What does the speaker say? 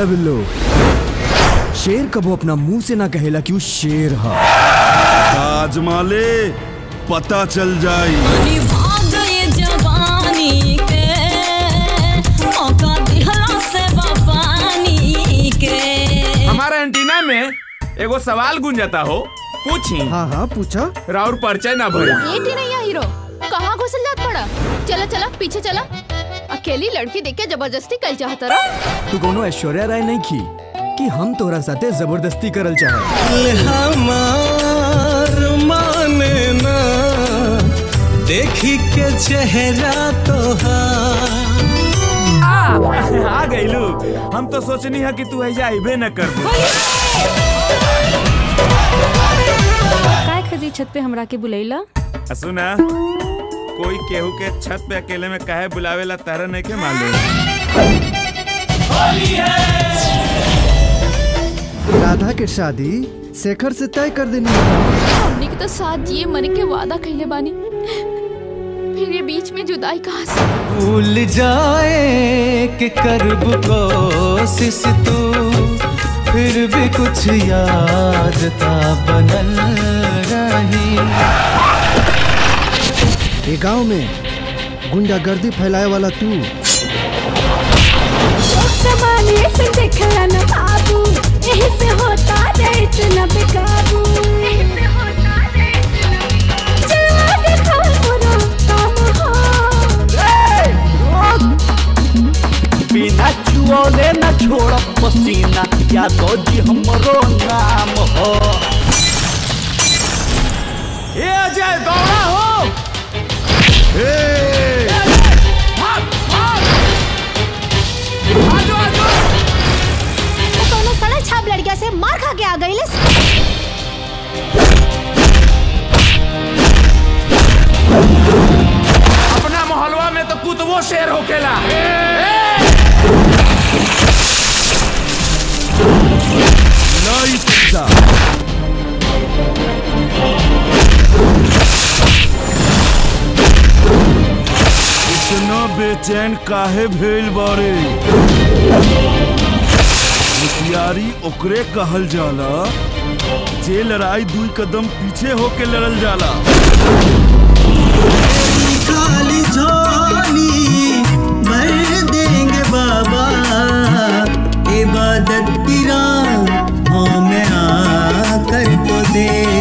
रे बिल्लो शेर कबो अपना मुंह से ना कहेला कि वो शेर हा आजमा ले पता चल जाई भाग गए जवानी के मौका दिहला से पानी के हमारा एंटीना में एगो सवाल गुंजता हो पूछी हाँ हाँ पूछा राउर परिचय ना भइल ये टीनैया हीरो कहाँ घुसल जात पड़ा चला चला पीछे चला अकेली लड़की देख के जबरदस्ती कल चाहता रहा तू कोनो ऐश्वर्या राय नहीं की कि हम तोरा साथे जबरदस्ती करल चाहे हमार माने ना देखी के चेहरा तोहार आ गईलू हम तो सोचनी है कि तू ऐजा आइबे न कर काय खदी छत पे हमरा के बुलैला सुना कोई केहू के छत पे अकेले में काहे बुलावेला तारा नहीं के मालूम राधा के शादी शेखर से तय कर देनी हमने के तो साथ जिए मरे के वादा कहले बानी फिर ये बीच में जुदाई कहाँ से भूल जाए कि करब कोशिश तू फिर भी कुछ याद ता बनल रही ये गांव में गुंडागर्दी फैलाए वाला तू जमाने से देखला न बाबू यही से होता रे इतना बेकाबू यही से होता रे इतना चला देखो मोरा काम हो बिना छुओले न छोड़ पसीना या तो जी हमरो नाम हो ये अजय दौड़ा हो वो कोनो सड़क छाप लड़किया से मार खा के आ गई अपना मोहल्ला में तो कुतवो शेर होकेला नहीं सकता इतना बेचैन काहे भेल बारे होशियारी ओकरे कहल जाला जे लड़ाई दुई कदम पीछे होके लड़ल जाला खाली झोली भर देंगे बाबा इबादत की राह हमें आकर तो दे